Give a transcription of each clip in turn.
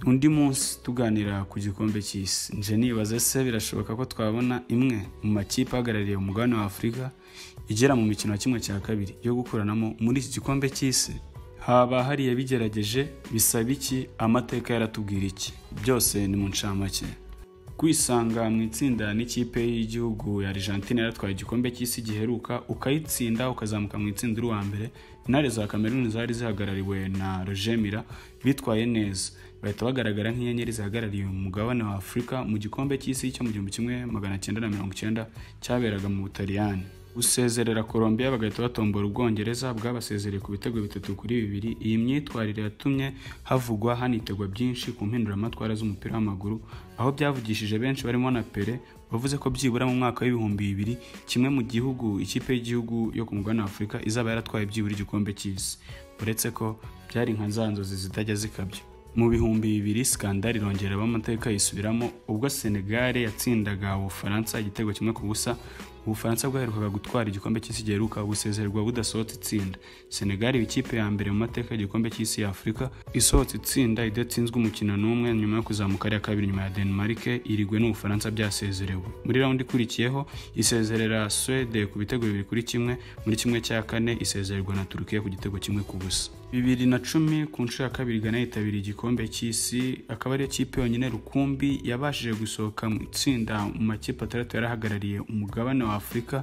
undi munsi tuganira ku gikombe cy'isi nje nibaze se birashoboka ko twabona imwe mu makipe ahagarariye umugabane wa afurika igera mu mikino ya kimwe cya kabiri yo gukuranamo muri iki gikombe cy'isi haba hari yabigerageje bisaba iki amateka yaratubwira iki byose ni mu ncamake kwisanga mu itsinda n'ikipe y'igihugu ya Argentine yaratwaye igikombe cy'isi giheruka ukayitsinda ukazamuka mu itsinda uri uwa mbere intare za Cameroon zari zihagarariwe na Roger Mila bitwaye neza bahita bagaragara nk'inyenyeri zihagarariye umugabane wa Afurika mu gikombe cy'isi cyo mu gihumbi kimwe magana cyenda na mirongo icyenda cyaberaga mu Butaliyani gusezerera Colombia bagahita batombora Ubwongereza bwabasezereye ku bitego bitatu kuri bibiri iyi myitwarire yatumye havugwa hanitegwa byinshi ku mpinduramatwara z'umupira w'amaguru aho byavugishije benshi barimo na Pele bavuze ko byibura mu mwaka w'ibihumbi bibiri kimwe mu gihugu ikipe y'igihugu yo ku mugabane wa Afurika izaba yaratwaye byibura igikombe cy'isi uretse ko byari nka za nzozi zitajya zikabya mu bihumbi bibiri skandal irongera amateka yisubiramo ubwo Senegal yatsindaga Ubufaransa igitego kimwe ku busa Ubufaransa bwaherukaga gutwara igikombe cy'isi giheruka gusezererwa budasohotse itsinda Senegal ikipe ya mbere mu mateka y'igikombe cy'isi ya Afurika isohotse itsinda idatsinzwe umukino n'umwe nyuma yo kuzamuka ari iya kabiri nyuma ya Denmark irigwe n'Ubufaransa byasezerewe muri raundi ikurikiyeho isezerera Swede ku bitego bibiri kuri kimwe muri kimwe cya kane isezererwa na Turukiya ku gitego kimwe ku busa bibiri na cumi ku nshuro ya kabiri Ghana yitabiriye igikombe cy'isi akaba ariyo kipe yonyine rukumbi yabashije gusohoka mu itsinda mu makipe atandatu yarahagarariye umugabane wa Afurika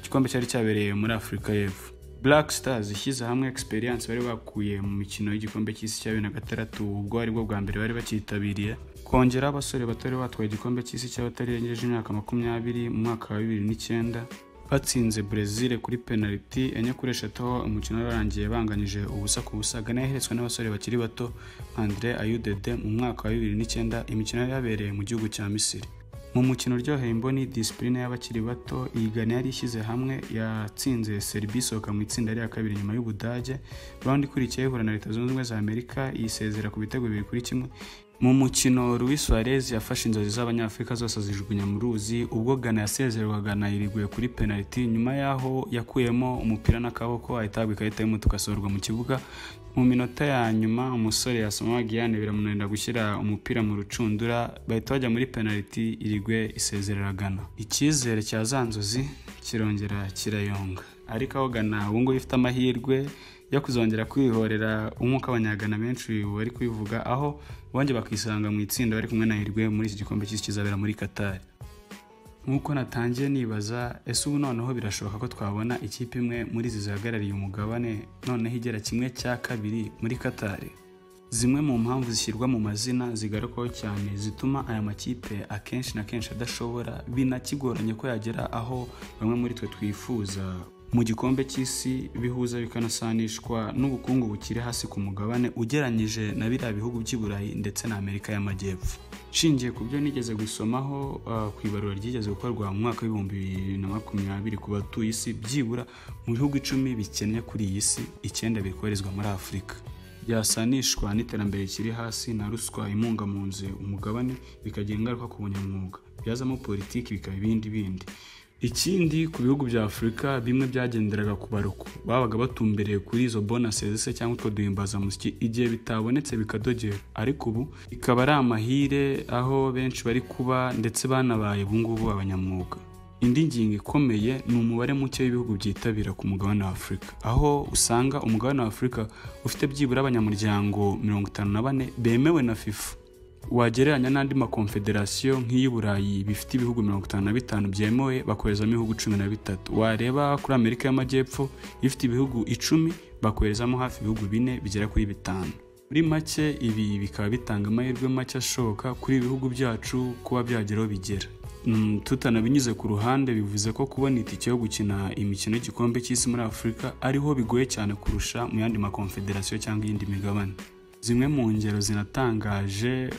igikombe cyari cyabereye muri Afurika y'Epfo Black Stars ishyize hamwe experience bari bakuye mu mikino y'igikombe cy'isi cya bibiri na gatandatu ubwo ari bwo bwa mbere bari bacyitabiriye kongera abasore batari batwaye igikombe cy'isi cy'abatarengeje imyaka makumyabiri mu mwaka wa bibiri n'icyenda batsinze Brazil kuri penaliti enye kuri eshatu aho umukino warangiye banganyije ubusa ku busa Ghana yaheretswe n'abasore bakiri bato Andre Ayudede mu mwaka wa bibiri n'icyenda imikino yabereye mu gihugu cya Misiri mu mukino uryoheye imboni disipurine y'abakiri bato iyi Ghana yari ishyize hamwe yatsinze Serbia isohoka mu itsinda rya kabiri nyuma y'Ubudage raundi ikurikiyeho ihura na Leta Zunze Ubumwe za Amerika yisezera ku bitego bibiri kuri kimwe mu mukino Luis Suarez yafashe inzozi z'abanyafurika zose azijugunya mu ruzi ubwo Ghana yasezerwaga na iriguye kuri penaliti nyuma y'aho yakuyemo umupira n'akaboko ahita ahabwa ikarita y'umutuku asohorwa mu kibuga mu minota ya nyuma umusore yasoma Giyane biramunanira gushyira umupira mu rucundura bahita bajya muri penaliti irigwe isezerera Ghana icyizere cya za nzozi kirongera kirayonga ariko aho Ghana ubu ngubu ifite amahirwe yo kuzongera kwihorera umwuka abanyagana benshi bari kubivuga aho bongeye bakisanga mu itsinda bari kumwe na hirwe muri iki gikombe cy'isi kizabera muri Qatar nk'uko natangiye nibaza ese ubu noneho birashoboka ko twabona ikipe imwe muri izi zihagarariye umugabane noneho igera kimwe cya kabiri muri Qatar zimwe mu mpamvu zishyirwa mu mazina zigarukwaho cyane zituma aya makipe akenshi na kenshi adashobora binakigoranye ko yagera aho bamwe muri twe twifuza mu gikombe cy'isi bihuza bikanasanishwa n'ubukungu bukiri hasi ku mugabane ugeranyije na biriya bihugu by'i Burayi ndetse na Amerika y'Amajyepfo nshingiye ku byo nigeze gusomaho uh, ku ibarura ryigeze gukorwa mu mwaka w'ibihumbi bibiri na makumyabiri ku batuye isi byibura mu bihugu icumi bikennye kuri iyi si icyenda bikoherezwa muri Afurika byasanishwa n'iterambere rikiri hasi na ruswa imunga mu nzu umugabane bikagira ingaruka ku bunyamwuga byazamo politiki bikaba ibindi bindi ikindi ku bihugu bya afurika bimwe byagenderaga ku baruku babaga batumbereye kuri izo bonaseze se cyangwa utwo duhimbazamusyi igihe bitabonetse bikadogera ariko ubu ikaba ari amahire aho benshi bari kuba ndetse banabaye ubungubu abanyamwuga indi ngingo ikomeye ni umubare muke w'ibihugu byitabira ku mugabane wa afurika aho usanga umugabane wa afurika ufite byibura abanyamuryango mirongo itanu na bane bemewe na fifa wagereranya n'andi makonfederasiyo nk'iy'i Burayi bifite ibihugu mirongo itanu na bitanu byemewe bakoherezamo ibihugu cumi na bitatu wareba kuri Amerika y'Amajyepfo ifite ibihugu icumi bakoherezamo hafi ibihugu bine bigera kuri bitanu muri make ibi bikaba bitanga amahirwe make ashoboka kuri ibihugu byacu kuba byageraho bigera tutanabinyuze ku ruhande bivuze ko kubona itike yo gukina imikino y'igikombe cy'isi muri Afurika ariho bigoye cyane kurusha mu yandi makonfederasiyo cyangwa iyindi migabane zimwe mu ngero zinatangaje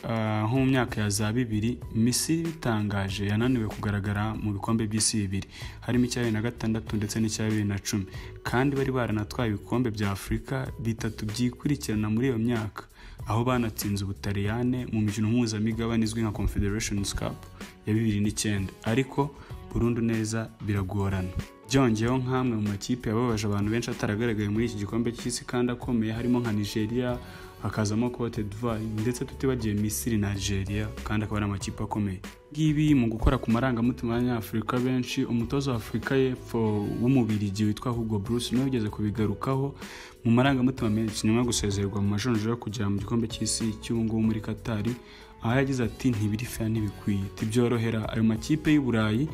nko mu myaka ya za bibiri misiri bitangaje yananiwe kugaragara mu bikombe by'isi bibiri harimo icya bibiri na gatandatu ndetse n'icya bibiri na cumi kandi bari baranatwaye ibikombe bya afurika bitatu byikurikirana muri iyo myaka aho banatsinze ubutaliyane mu mikino mpuzamigabane izwi nka confederation cup ya bibiri n'icyenda ariko burundu neza biragorana byongeyeho nk'amwe mu makipe yababaje abantu benshi ataragaragaye muri iki gikombe cy'isi kandi akomeye harimo nka nigeria hakazamo Cote d'Ivoire ndetse tutibagiye Misiri na Algeria kandi akaba ari amakipe akomeye ngibi mu gukora ku marangamutima y'abanyafurika benshi umutoza wa afurika y'epfo w'umubirigi witwa Hugo Bruce niwe ugeze kubigarukaho mu marangamutima menshi nyuma yo gusezererwa mu majonjora kugera mu gikombe cy'isi cy'ubu ngubu muri Qatar aho yagize ati ntibiri fair ntibikwiye tibyorohera ayo makipe y'u Burayi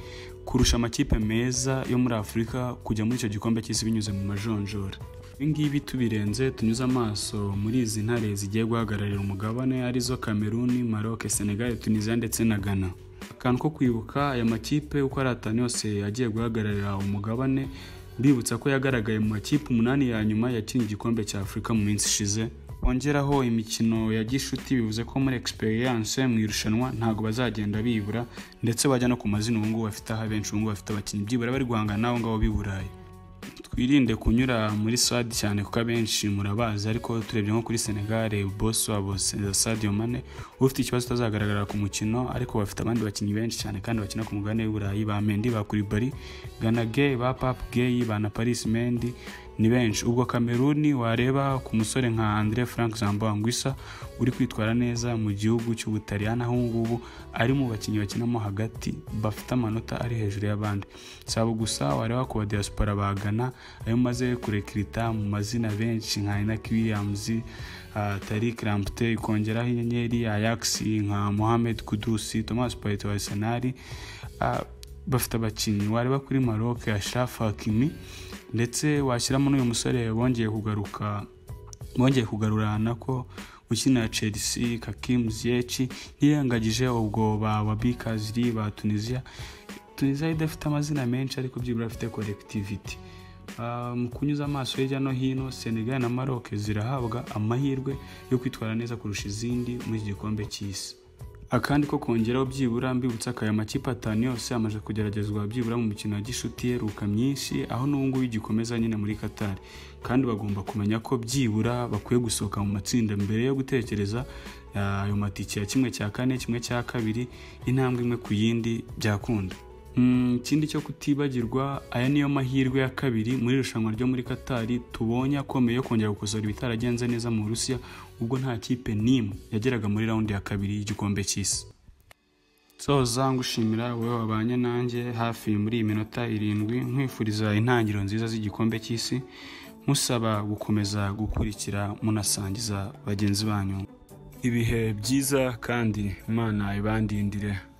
kurusha amakipe meza yo muri Afurika kujya muri icyo gikombe cy'isi binyuze mu majonjora ibingibi tubirenze tunyuze amaso muri izi ntare zigiye guhagararira umugabane arizo Cameroon, Maroc, Senegal, Tunisia ndetse na Ghana akantu ko kwibuka aya makipe uko ari atanu yose agiye guhagararira umugabane mbibutsa ko yagaragaye mu makipe umunani ya nyuma yakinnye igikombe cya afurika mu minsi ishize bongeraho imikino ya gishuti bivuze ko muri experience mu irushanwa ntabwo bazagenda bibura ndetse bajya no ku mazina ubu ngubu bafite aho abenshi ubu ngubu bafite abakinnyi byibura bari guhangana n'abo ngabo b'i burayi twirinde kunyura muri sadi cyane kuko abenshi murabazi ariko turebye nko kuri senegal bosi wabo sadio mane ufite ikibazo utazagaragara ku mukino ariko bafite abandi bakinnyi benshi cyane kandi bakina ku mugabane w'i burayi ba mendi ba kuribari ganage ba papu geyi ba na paris mendi ni benshi ubwo kameruni wareba ku musore nka andre frank zambangwisa uri kwitwara neza mu gihugu cy'ubutaliyani aho ngubu ari mu bakinnyi bakinamo hagati bafite amanota ari hejuru y'abandi saba gusa wareba ku badiyasipora bagana ayo maze kurekirita mu mazina benshi nka inaki williams tarik rampte ikongeraho inyenyeri ayax nka mohamed kudusi thomas payet wa arsenal bafite abakinnyi wareba kuri maroc ashraf hakimi ndetse washyiramo n'uyu musore bongeye kugaruka bongeye kugarurana ko ukina chelsea kakim ziyeci ntiyangagije ubwo ba wabikaziri ba tunisia tunisia idafite amazina menshi ariko byibura afite colectivity mu kunyuza amaso hirya no hino senegal na maroc zirahabwa amahirwe yo kwitwara neza kurusha izindi muri iki gikombe cy'isi akandi ko kongeraho byibura mbibutsa akaya makipe atanu yose amaze kugeragezwa byibura mu mikino ya gishuti yeruka myinshi aho n'ubungubu igikomeza nyine muri Qatar kandi bagomba kumenya ko byibura bakwiye gusohoka mu matsinda mbere yo gutekereza ayo matike ya kimwe cya kane kimwe cya kabiri intambwe imwe ku yindi byakunda ikindi cyo kutibagirwa aya niyo mahirwe ya kabiri muri irushanwa ryo muri Qatar tubonye akomeye yo kongera gukosora ibitaragenze neza mu Burusiya ubwo nta kipe n'imwe yageraga muri raundi ya kabiri y'igikombe cy'isi soza ngushimira wowe wabanye nanjye hafi muri iyi minota irindwi nkwifuriza intangiriro nziza z'igikombe cy'isi musaba gukomeza gukurikira munasangiza bagenzi banyu ibihe byiza kandi imana ibandindire